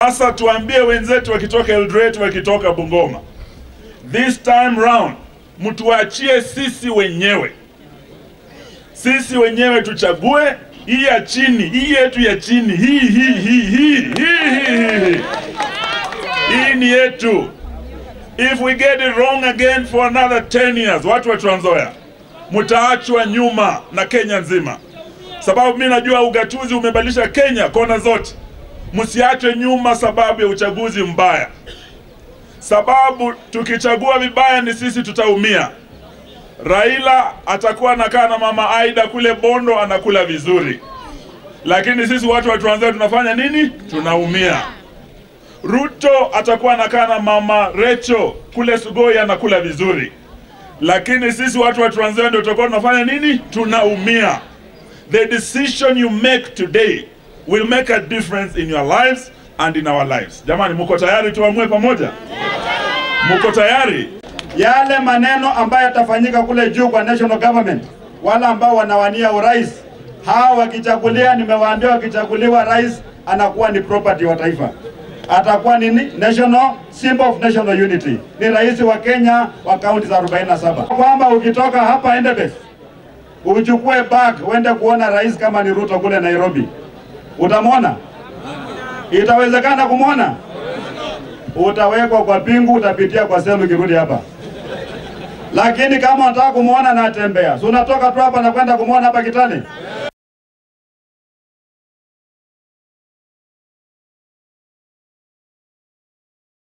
Sasa tuambie wenzetu wakitoka Eldoret, wakitoka Bungoma, this time round mtuachie sisi wenyewe, sisi wenyewe tuchague hii ya chini, hii yetu ya chini, hii hii hii hii hii hii hii hii ni yetu. If we get it wrong again for another 10 years, watu wa Trans Nzoia mtaachwa nyuma na Kenya nzima, sababu mi najua ugatuzi umebadilisha Kenya kona zote. Msiachwe nyuma sababu ya uchaguzi mbaya, sababu tukichagua vibaya ni sisi tutaumia. Raila atakuwa anakaa na mama Aida kule Bondo anakula vizuri, lakini sisi watu wa Trans Nzoia tunafanya nini? Tunaumia. Ruto atakuwa anakaa na mama Recho kule Sugoi anakula vizuri, lakini sisi watu wa Trans Nzoia ndio tutakuwa tunafanya nini? Tunaumia. The decision you make today will make a difference in your lives and in our lives. Jamani, muko tayari tuamue pamoja? Muko tayari? yale maneno ambayo yatafanyika kule juu kwa national government, wale ambao wanawania urais, hao wakichagulia, nimewaambia wakichaguliwa, rais anakuwa ni property wa taifa, atakuwa ni ni- national symbol of national unity, ni rais wa Kenya wa kaunti za 47, kwamba ukitoka hapa Endebess uchukue bag uende kuona rais kama ni Ruto kule Nairobi, utamwona? Itawezekana kumwona? Utawekwa kwa pingu, utapitia kwa selu ukirudi hapa. Lakini kama unataka kumwona na atembea, si unatoka tu hapa na kwenda kumwona hapa Kitale?